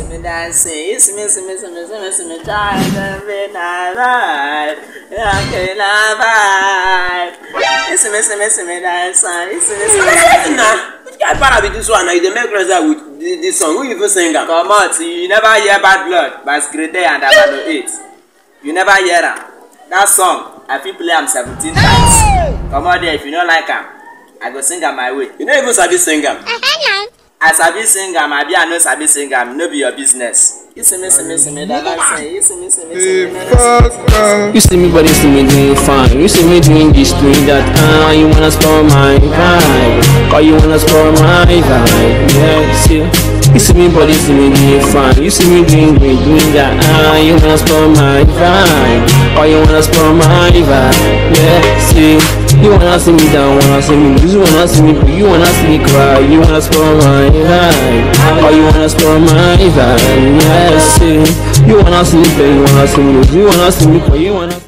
me dancing, you see me, see me, see me, see me, see me trying to be nice, okay, now vibe. You see me, see me, see me dancing, you see me, see me, see me. na which kind para be this one na you dey make noise with this, this song who even sing am. Comot, you never hear Bad Blood by Skrete and Abano 8. You never hear am. That song, I fit play am 17 times. Comot there if you no like am. I go sing am my way. you no even sabi sing am. I sabi sing am, abi I no sabi sing am, no be your business. You see me, see me, see me, that I sing. You see me, see me, see me, that I You see me, but you see me doing fine. You see me doing this, doing that. Ah, you wanna spoil my vibe. Or you wanna spoil my vibe. Yeah, see. You see me, but you see me doing fine. You see me doing great, doing that. Ah, you wanna spoil my vibe. Or you wanna spoil my vibe. Yeah, see. You wanna see me down, wanna see me lose, you wanna see me you wanna see me cry, you wanna spoil my vibe, or you wanna spoil my vibe, yeah, see. You wanna see me play, you wanna see me lose, you wanna see me cry, you wanna